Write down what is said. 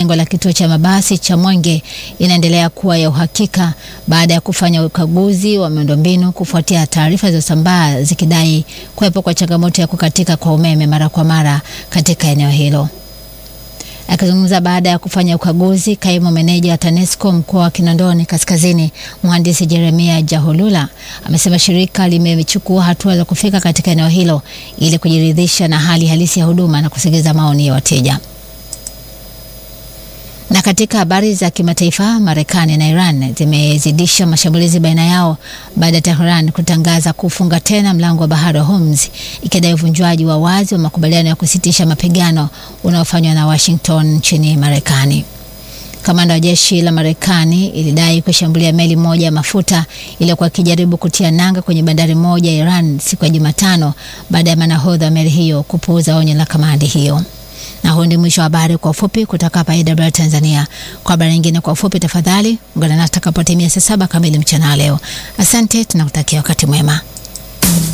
jengo la kituo cha mabasi cha Mwenge inaendelea kuwa ya uhakika baada ya kufanya ukaguzi wa miundombinu kufuatia taarifa zilizosambaa zikidai kuwepo kwa changamoto ya kukatika kwa umeme mara kwa mara katika eneo hilo. Akizungumza baada ya kufanya ukaguzi, kaimu meneja wa TANESCO mkoa wa Kinondoni Kaskazini, mhandisi Jeremia Jahulula amesema shirika limechukua hatua za kufika katika eneo hilo ili kujiridhisha na hali halisi ya huduma na kusikiliza maoni ya wateja. Na katika habari za kimataifa, Marekani na Iran zimezidisha mashambulizi baina yao baada ya Tehran kutangaza kufunga tena mlango wa bahari wa Hormuz ikidai uvunjwaji wa wazi wa makubaliano ya kusitisha mapigano unaofanywa na Washington nchini Marekani. Kamanda wa jeshi la Marekani ilidai kushambulia meli moja ya mafuta iliyokuwa ikijaribu kutia nanga kwenye bandari moja ya Iran siku ya Jumatano baada ya manahodha wa meli hiyo kupuuza onyo la kamandi hiyo. Na huu ndio mwisho wa habari kwa ufupi kutoka hapa AWR Tanzania. Kwa habari nyingine kwa ufupi, tafadhali ungana nasi takapotimia saa saba kamili mchana leo. Asante, tunakutakia wakati mwema.